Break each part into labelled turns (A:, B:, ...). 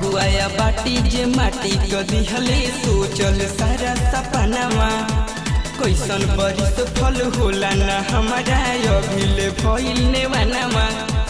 A: अगुआया बाटी जे माटी क दिहले सोचल सारा सपनावा कैसन बरिस फल होला न हमारा अभिले भइल नेवानावा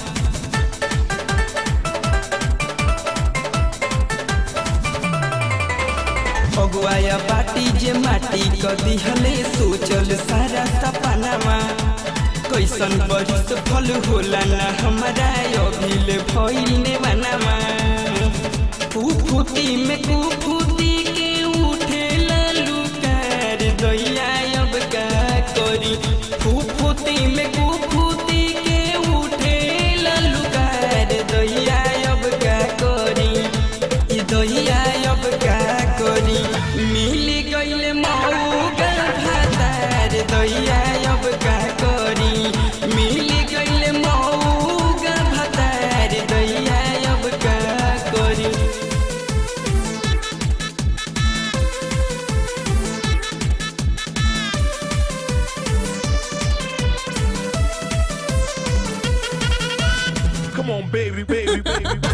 A: अगुआया बाटी जे माटी क दिहले सोचल सारा सपनावा कैसन बरिस फल होला न हमारा अभिले भइल नेवानावा कुफुती में कुफुती के उठे ललुकार दैया अब का करी कुफुती में कुफुती के उठे ललुकार दैया अब का करी ई दैया अब का करी मिल गइल मौका भातार दैया अब का करी मिल गइल मौका भातार दैया अब का करी
B: Come on, baby, baby, baby. baby.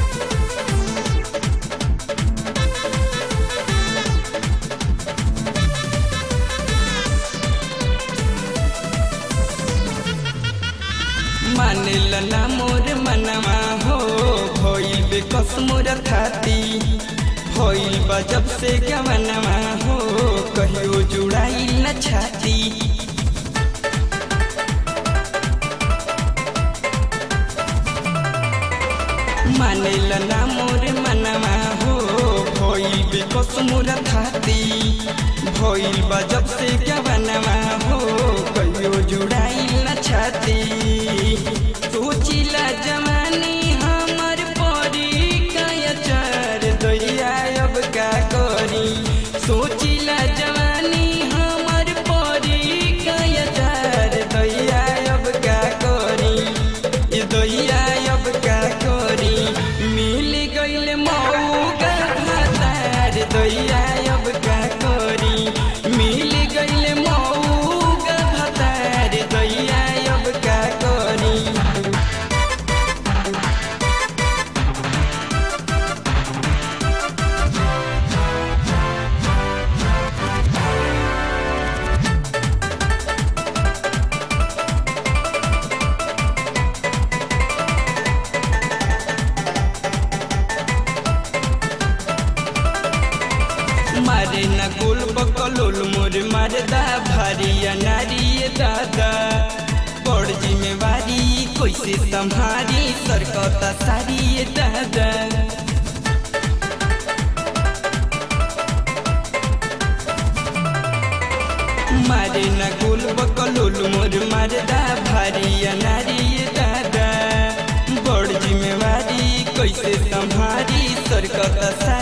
A: मानिल ना मोर मनवा हो भइल बेकस मोर थाती भइल बा जब से गवनवा हो कहियो जुड़ाई न छाती मानिल ना मोर मनवा हो भइल बेकस मोर थाती भइल बा जब से गवनवा हो कहियो जुड़ाई न छाती सोचिला जवानी हमर परी कायचर दैया अब का करी सोचिला जवानी हमर परी कायचर दैया अब का करी ई दैया अब का करी मिल गइल मौका भातार दैया अब का करी मिल गइल मौका भातार दैया अब का करी मारे न गोल बकलोल मोर मारदा भारिया नारी दादा बड़ जिम्मेवारी कैसे संभारी सरकता सारी दादा मारे न गोल बकलोल मोर मारदा भारिया नारी दादा बड़ जिम्मेवारी कैसे संभारी सरकता